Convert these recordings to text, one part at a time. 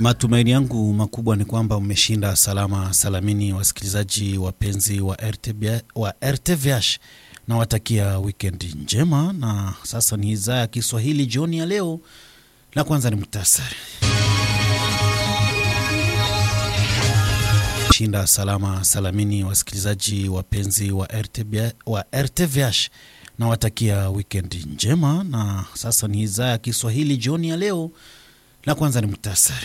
Matumaini yangu makubwa ni kwamba mmeshinda salama salamini, wasikilizaji wapenzi wa, RTB, wa RTVH na watakia wikendi njema. Na sasa ni idhaa ya Kiswahili jioni ya leo, na kwanza ni muhtasari. Shinda salama salamini, wasikilizaji wapenzi wa, RTB, wa RTVH na watakia wikendi njema. Na sasa ni idhaa ya Kiswahili jioni ya leo, na kwanza ni muhtasari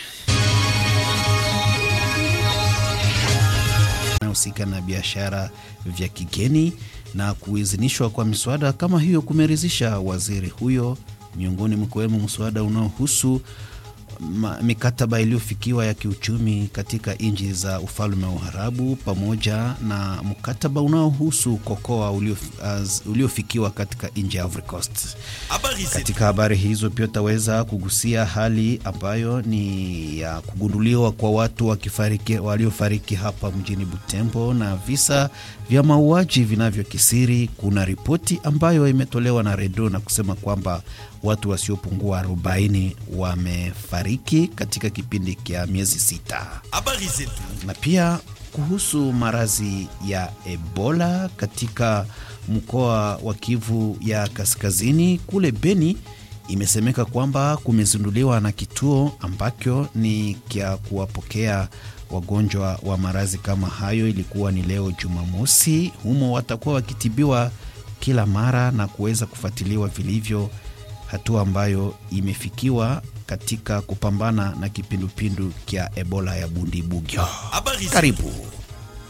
husika na biashara vya kigeni na kuidhinishwa kwa miswada kama hiyo kumeridhisha waziri huyo, miongoni mkiwemo mswada unaohusu mikataba iliyofikiwa ya kiuchumi katika nchi za ufalme wa Uarabu pamoja na mkataba unaohusu kokoa uliofikiwa katika nchi ya Ivory Coast. Katika habari hizo pia utaweza kugusia hali ambayo ni ya kugunduliwa kwa watu wakifariki, waliofariki hapa mjini Butembo na visa vya mauaji vinavyokisiri. Kuna ripoti ambayo imetolewa na Redo na kusema kwamba watu wasiopungua 40 wamefariki katika kipindi cha miezi sita. Habari zetu Na pia kuhusu maradhi ya Ebola katika mkoa wa Kivu ya Kaskazini kule Beni, imesemeka kwamba kumezinduliwa na kituo ambacho ni kya kuwapokea wagonjwa wa maradhi kama hayo. Ilikuwa ni leo Jumamosi. Humo watakuwa wakitibiwa kila mara na kuweza kufuatiliwa vilivyo, hatua ambayo imefikiwa katika kupambana na kipindupindu kya Ebola ya Bundibugyo. habari zetu Karibu.